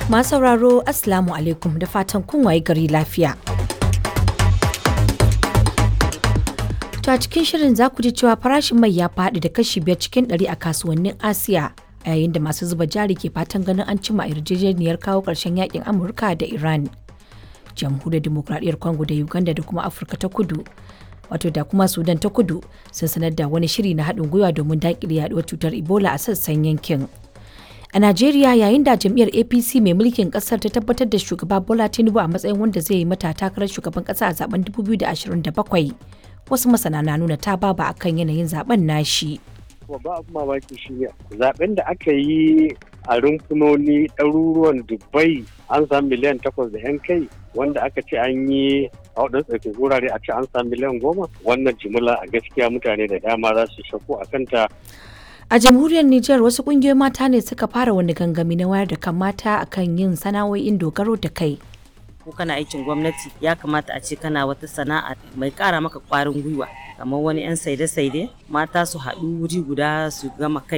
Masu sauraro Assalamu alaikum da fatan kun waye gari lafiya. To a cikin shirin za ku ji cewa farashin mai ya faɗi da kashi biyar cikin ɗari a kasuwannin Asiya a yayin da masu zuba jari ke fatan ganin an cima yarjejeniyar kawo ƙarshen yakin Amurka da Iran. Jamhuriyar Dimokuraɗiyyar Congo da Uganda da kuma Afirka ta Kudu wato da kuma Sudan ta Kudu sun sanar da wani shiri na haɗin gwiwa domin daƙile yaɗuwar cutar Ebola a sassan yankin. A Najeriya yayin da jam'iyyar APC mai mulkin kasar ta tabbatar da shugaba Bola Tinubu a matsayin wanda zai yi mata takarar shugaban kasa a zaben 2027 wasu masana na nuna ta baba akan yanayin zaben nashi. Babba abu mamaki shi ne zaben da aka yi a rumfunoni ɗaruruwan Dubai an samu miliyan takwas da 'yan kai wanda aka ce an yi a waɗansu tsarkin wurare a ce an samu miliyan goma wannan jimila a gaskiya mutane da dama za su shakku a kanta A jamhuriyar Nijar wasu kungiyoyin mata ne suka fara wani gangami na wayar da kan mata akan yin sana'o'in dogaro da kai. ko kana aikin gwamnati ya kamata a ce kana wata sana'a mai kara maka kwarin gwiwa kamar wani 'yan saide-saide mata su haɗu wuri guda su gama kai